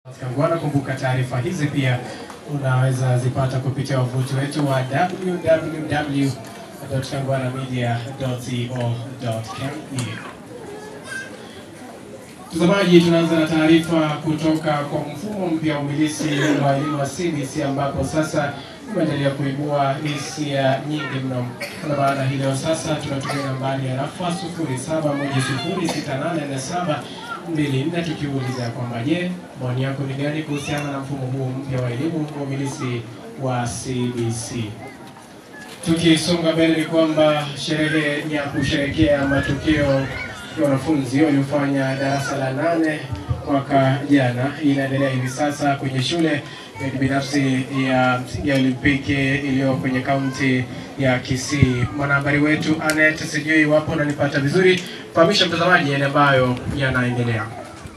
Kangwana. Kumbuka taarifa hizi pia unaweza zipata kupitia wavuti wetu wa www.kangwanamedia.co.ke. Mtazamaji, tunaanza na taarifa kutoka kwa mfumo mpya wa umilisi wa elimu wa CBC ambapo sasa umeendelea kuibua hisia nyingi mno. Kwa maana hii leo sasa tunatumia nambari ya rafa 07106847 mbili nne tukiuliza kwamba je, maoni yako ni gani kuhusiana na mfumo huu mpya wa elimu wa umilisi wa CBC? Tukisonga mbele ni kwamba sherehe ya kusherehekea matokeo ya wanafunzi waliofanya darasa la nane mwaka jana inaendelea hivi sasa kwenye shule ya kibinafsi ya msingi ya Olimpiki iliyo kwenye kaunti ya Kisii. Mwanahabari wetu Anet, sijui iwapo unanipata vizuri, fahamisha mtazamaji yale ambayo yanaendelea.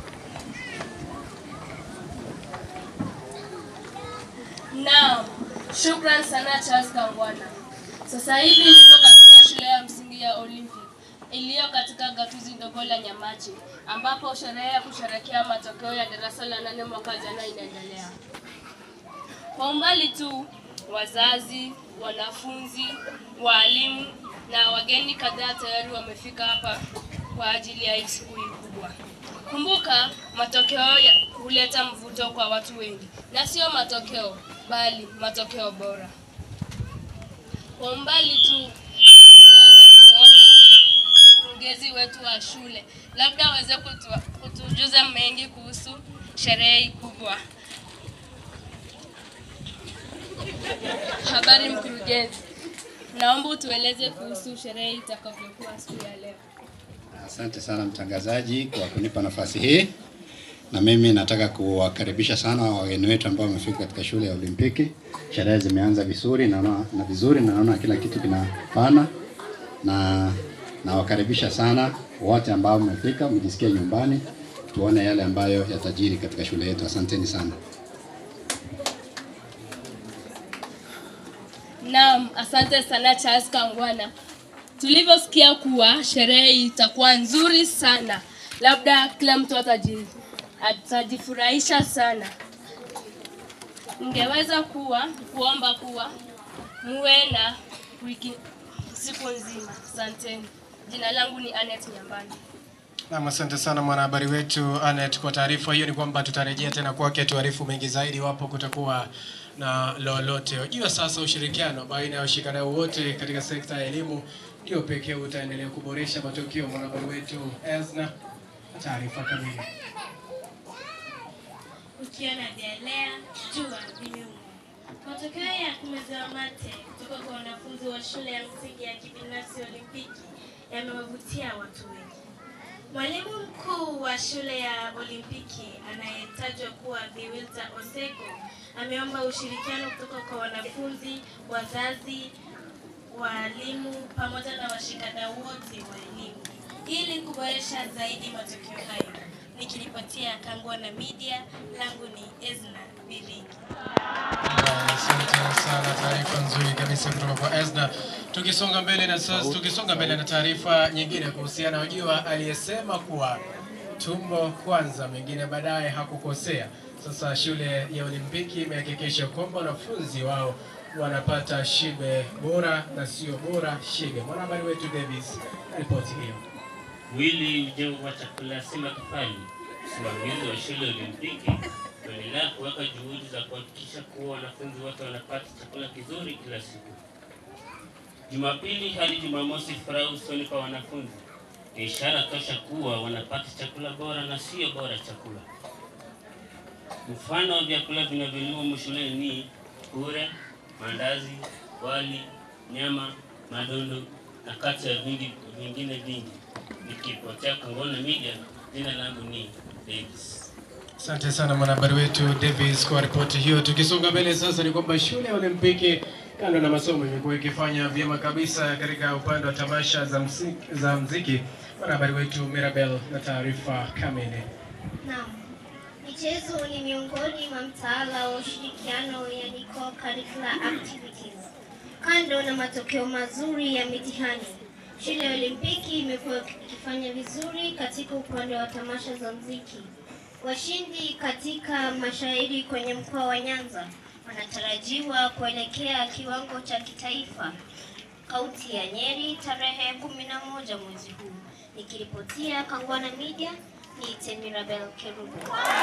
Naam, shukran sana Charles Kangwana. Sasa hivi niko katika shule ya msingi ya Olympic iliyo katika gatuzi ndogo la Nyamachi ambapo sherehe ya kusherehekea matokeo ya darasa la nane mwaka jana inaendelea. Kwa umbali tu, wazazi, wanafunzi, waalimu na wageni kadhaa tayari wamefika hapa kwa ajili ya hii siku hii kubwa. Kumbuka, matokeo ya- huleta mvuto kwa watu wengi, na sio matokeo bali matokeo bora. Kwa umbali tu tunaweza kumwona mkurugenzi wetu wa shule, labda aweze kutu, kutujuza mengi kuhusu sherehe hii kubwa. Habari mkurugenzi, naomba utueleze kuhusu sherehe itakavyokuwa siku ya leo. Asante sana mtangazaji kwa kunipa nafasi hii, na mimi nataka kuwakaribisha sana wageni wetu ambao wamefika katika shule ya Olimpiki. Sherehe zimeanza vizuri naona na vizuri na naona kila kitu kinafana, na nawakaribisha sana wote ambao mmefika, mjisikie nyumbani, tuone yale ambayo yatajiri katika shule yetu. Asanteni sana. Naam, asante sana Charles Kangwana. Tulivyosikia kuwa sherehe itakuwa nzuri sana, labda kila mtu ataji, atajifurahisha sana. Ningeweza kuwa kuomba kuwa muwe na wiki siku nzima. Asanteni. Jina langu ni Anet Nyambani. Naam, asante sana mwanahabari wetu Anet kwa taarifa hiyo. Ni kwamba tutarejea tena kwake tuarifu mengi zaidi iwapo kutakuwa na lolote. Wajua sasa ushirikiano baina ya washikadau wote katika sekta ya elimu ndio pekee utaendelea kuboresha matokeo. Mwanahabari wetu Ezna, taarifa kamili. ukiona vyalea jua vimeuma. Matokeo ya kumezewa mate kutoka kwa wanafunzi wa shule ya msingi ya kibinafsi Olimpiki yamewavutia watu wengi. Mwalimu mkuu wa shule ya Olimpiki anayetajwa kuwa Bi Wilta Oseko ameomba ushirikiano kutoka kwa wanafunzi, wazazi, waalimu pamoja na washikadau wote wa elimu ili kuboresha zaidi matokeo hayo. Nikiripotia Kangwana Media, langu ni Ezna Biringi. Asante sana, taarifa nzuri kabisa kutoka kwa Ezna. Tukisonga mbele na sasa, tukisonga mbele na taarifa nyingine kuhusiana, wajua aliyesema kuwa tumbo kwanza, mengine baadaye hakukosea. Sasa shule ya Olimpiki imehakikisha kwamba wanafunzi wao wanapata shibe bora na sio bora shibe. Mwanahabari wetu Davis na ripoti hiyo. Mwili ujengo wa chakula si matofali. Msimamizi wa shule ya Olimpiki kuendelea kuweka juhudi za kuhakikisha kuwa wanafunzi wote wanapata chakula kizuri kila siku. Jumapili hadi Jumamosi, furaha usoni kwa wanafunzi ni ishara tosha kuwa wanapata chakula bora na sio bora chakula. Mfano wa vyakula vinavyoliwa shuleni ni kure, mandazi, wali, nyama, madondo na kati ya vingi vingine vingi. Nikipotea Kangona Media, jina langu ni Davis. Asante sana mwanahabari wetu Davis kwa ripoti hiyo. Tukisonga mbele sasa, ni kwamba shule ya Olimpiki kando na masomo imekuwa ikifanya vyema kabisa katika upande wa tamasha za mziki, za mziki. Mwanahabari wetu Mirabel na taarifa kamili. Naam. Michezo ni miongoni mwa mtaala wa ushirikiano yani co-curricular activities. Kando na matokeo mazuri ya mitihani, shule ya Olimpiki imekuwa ikifanya vizuri katika upande wa tamasha za mziki. Washindi katika mashairi kwenye mkoa wa Nyanza wanatarajiwa kuelekea kiwango cha kitaifa kaunti ya Nyeri tarehe kumi na moja mwezi huu. Nikiripotia Kangwana Media ni Temirabel Kerubo.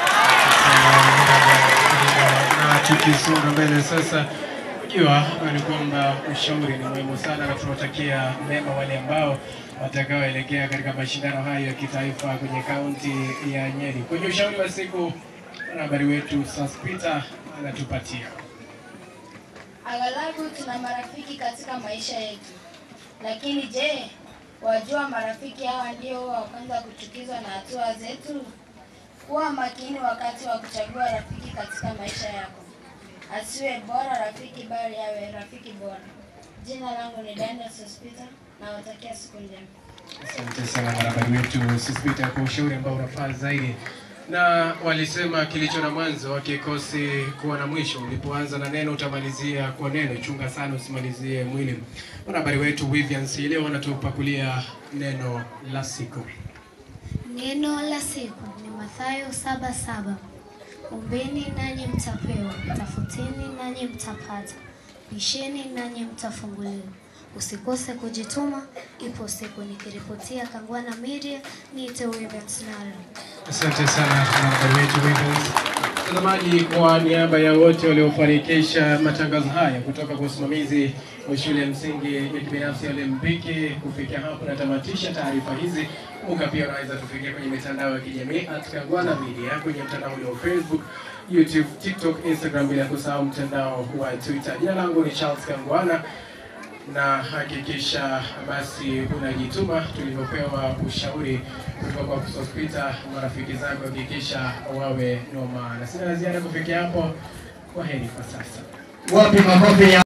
na tukisonga mbele sasa, unajua ni kwamba ushauri ni muhimu sana, na tunawatakia mema wale ambao watakaoelekea katika mashindano hayo ya kitaifa kwenye kaunti ya Nyeri. Kwenye ushauri wa siku, mwanahabari wetu Saspita anatupatia Aghalabu tuna marafiki katika maisha yetu, lakini je, wajua marafiki hawa ndio huwa wa kwanza kuchukizwa na hatua zetu? Kuwa makini wakati wa kuchagua rafiki katika maisha yako, asiwe bora rafiki, bali awe rafiki bora. Jina langu ni Daniel Sospita, nawatakia siku njema. Asante sana mwanahabari wetu Suspita kwa ushauri ambao unafaa zaidi. Na walisema kilicho na mwanzo hakikosi kuwa na mwisho. Ulipoanza na neno utamalizia kwa neno. Chunga sana usimalizie mwili. Mwanahabari wetu Vivian C leo anatupakulia neno la siku. Neno la siku ni Mathayo saba saba. Ombeni nanyi mtapewa, tafuteni nanyi mtapata, bisheni nanyi mtafunguliwa. Usikose kujituma, ipo siku. Nikiripotia Kangwana Media, niite Women's Nara. Asante sana mwanahabari wetu Vivian. Mtazamaji, kwa niaba ya wote waliofanikisha matangazo haya kutoka kwa usimamizi wa shule ya msingi ya kibinafsi ya Olimpiki, kufikia hapo natamatisha taarifa hizi. Kumbuka pia unaweza tufikia kwenye mitandao ya kijamii at Kangwana Media kwenye mtandao ule wa Facebook, YouTube, TikTok, Instagram, bila kusahau mtandao wa Twitter. Jina langu ni Charles Kangwana na hakikisha basi unajituma tulivyopewa ushauri kutoka kwa Sospita. Marafiki zako hakikisha wawe noma, na sina la ziada kufikia hapo. Kwa heri kwa sasa. Wapi makofi ya